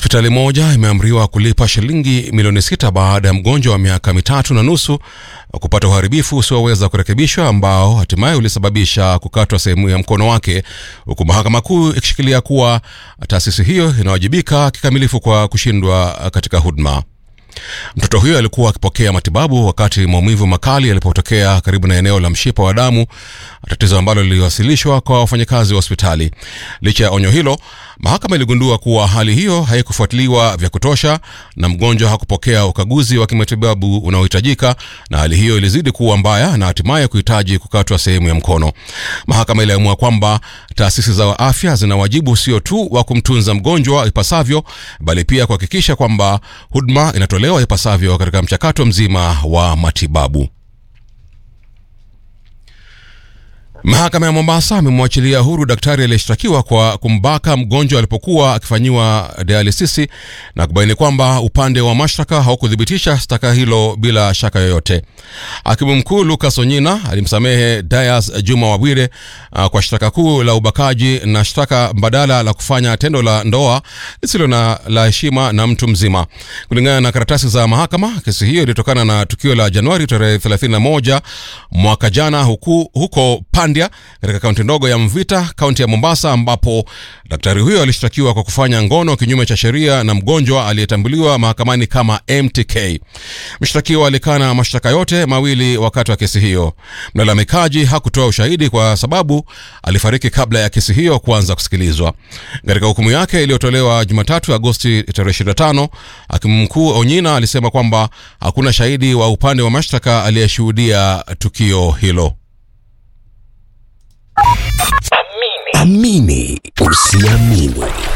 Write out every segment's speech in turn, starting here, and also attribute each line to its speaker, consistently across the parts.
Speaker 1: Hospitali moja imeamriwa kulipa shilingi milioni sita baada ya mgonjwa wa miaka mitatu na nusu kupata uharibifu usioweza kurekebishwa ambao hatimaye ulisababisha kukatwa sehemu ya mkono wake, huku mahakama kuu ikishikilia kuwa taasisi hiyo inawajibika kikamilifu kwa kushindwa katika huduma. Mtoto huyo alikuwa akipokea matibabu wakati maumivu makali yalipotokea karibu na eneo la mshipa wa damu, tatizo ambalo liliwasilishwa kwa wafanyakazi wa hospitali. Licha ya onyo hilo, mahakama iligundua kuwa hali hiyo haikufuatiliwa vya kutosha na mgonjwa hakupokea ukaguzi wa kimatibabu unaohitajika, na hali hiyo ilizidi kuwa mbaya na hatimaye kuhitaji kukatwa sehemu ya mkono. Mahakama iliamua kwamba taasisi za afya zina wajibu sio tu wa kumtunza mgonjwa ipasavyo, bali pia kuhakikisha kwamba huduma inatolewa ipasavyo katika mchakato mzima wa matibabu. Mahakama ya Mombasa amemwachilia huru daktari aliyeshtakiwa kwa kumbaka mgonjwa alipokuwa akifanyiwa dialisisi na kubaini kwamba upande wa mashtaka haukuthibitisha shtaka hilo bila shaka yoyote. Hakimu mkuu Lucas Onyina alimsamehe Dias Juma Wabwire uh, kwa shtaka kuu la ubakaji na shtaka mbadala la kufanya tendo la ndoa lisilo na la heshima na mtu mzima. Kulingana na karatasi za mahakama, kesi hiyo ilitokana na tukio la Januari tarehe 31 mwaka jana huku, huko Pandya katika kaunti ndogo ya Mvita, kaunti ya Mombasa, ambapo daktari huyo alishtakiwa kwa kufanya ngono kinyume cha sheria na mgonjwa aliyetambuliwa mahakamani kama MTK. Mshtakiwa alikana mashtaka yote mawili wakati wa kesi hiyo. Mlalamikaji hakutoa ushahidi kwa sababu alifariki kabla ya kesi hiyo kuanza kusikilizwa. Katika hukumu yake iliyotolewa Jumatatu Agosti tarehe 25, hakimu mkuu Onyina alisema kwamba hakuna shahidi wa upande wa mashtaka aliyeshuhudia tukio hilo.
Speaker 2: Amini usiamini.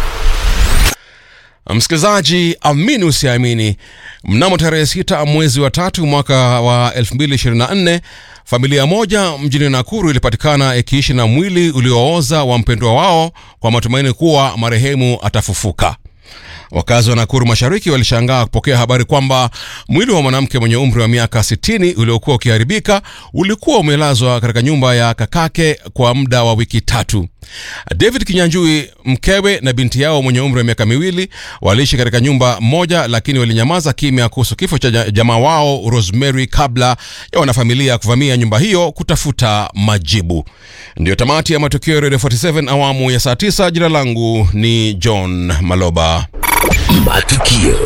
Speaker 1: Msikilizaji, amini usiamini, mnamo tarehe sita mwezi wa tatu mwaka wa 2024 familia moja mjini Nakuru ilipatikana ikiishi na mwili uliooza wa mpendwa wao kwa matumaini kuwa marehemu atafufuka. Wakazi wa Nakuru Mashariki walishangaa kupokea habari kwamba mwili wa mwanamke mwenye umri wa miaka 60 uliokuwa ukiharibika ulikuwa umelazwa katika nyumba ya kakake kwa muda wa wiki tatu. David Kinyanjui, mkewe na binti yao mwenye umri wa miaka miwili waliishi katika nyumba moja, lakini walinyamaza kimya kuhusu kifo cha jamaa wao Rosemary kabla ya wanafamilia kuvamia nyumba hiyo kutafuta majibu. Ndiyo tamati ya matukio ya Radio 47 awamu ya saa 9. Jina langu ni John Maloba.
Speaker 2: Matukio.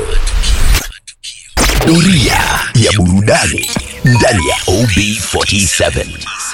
Speaker 2: Doria ya burudani ndani ya OB47.